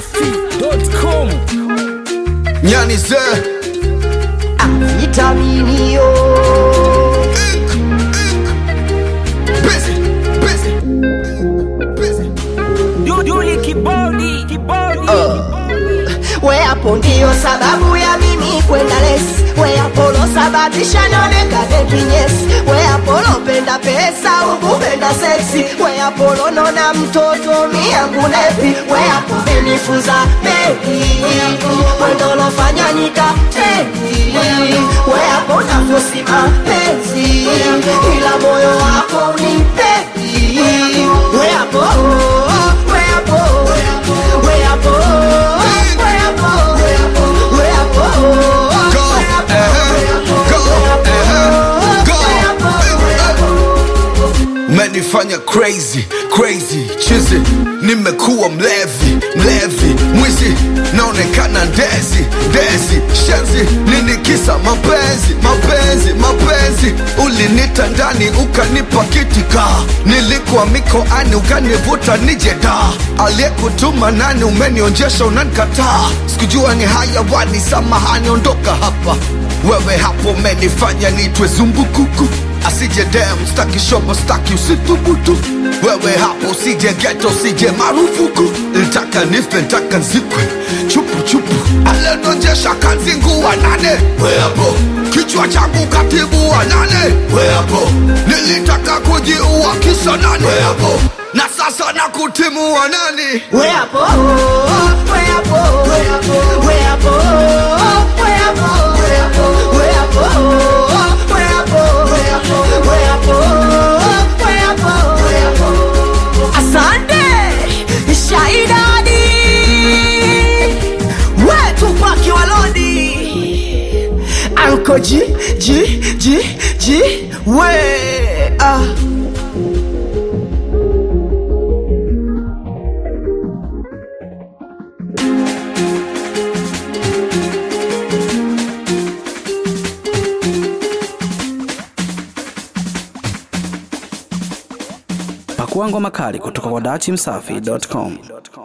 dachimsafi.com nyani ze vitaminio busy busy busy Duduli kibodi kibodi we hapo ndiyo sababu ya mimi kwenda lesi we apolo sababisha nionekane kinyesi we apolo penda pesa ukupenda seksi we apolo nona mtoto miyangu nepi we hapo menifunza mengi wendolofanya nikateni we hapo nafosi mapenzi ila moyo wako unipendi we hapo we hapo we hapo we hapo we hapo go eh, go eh, go menifanya crazy crazy chizi nimekuwa mlevi mlevi mwizi naonekana ndezi ndezi shenzi nini kisa mapenzi mapenzi mapenzi ulinita ndani ukanipa kitika nilikuwa mikoani ukanivuta nije da aliyekutuma nani umenionjesha unanikataa sikujua ni hayawani samahani ondoka hapa wewe hapo umenifanya nitwe zumbukuku asije dem staki shobo staki usithubutu wewe hapo usije geto usije marufuku ntaka nife ntaka nzikwe chupu chupu alenonjesha kanzingua nane we hapo kichwa changu katibu wa nane we hapo nilitaka kujiua kisa nane we hapo na sasa na kutimu wa nani we hapo we hapo we hapo we hapo we hapo we hapo we hapo we hapo we hapo we hapo we hapo we hapo asante shaidadi wetu kwa kiwalodi anko ji ji ji ji we ah. pakua ngoma kali kutoka kwa dachimsafi.com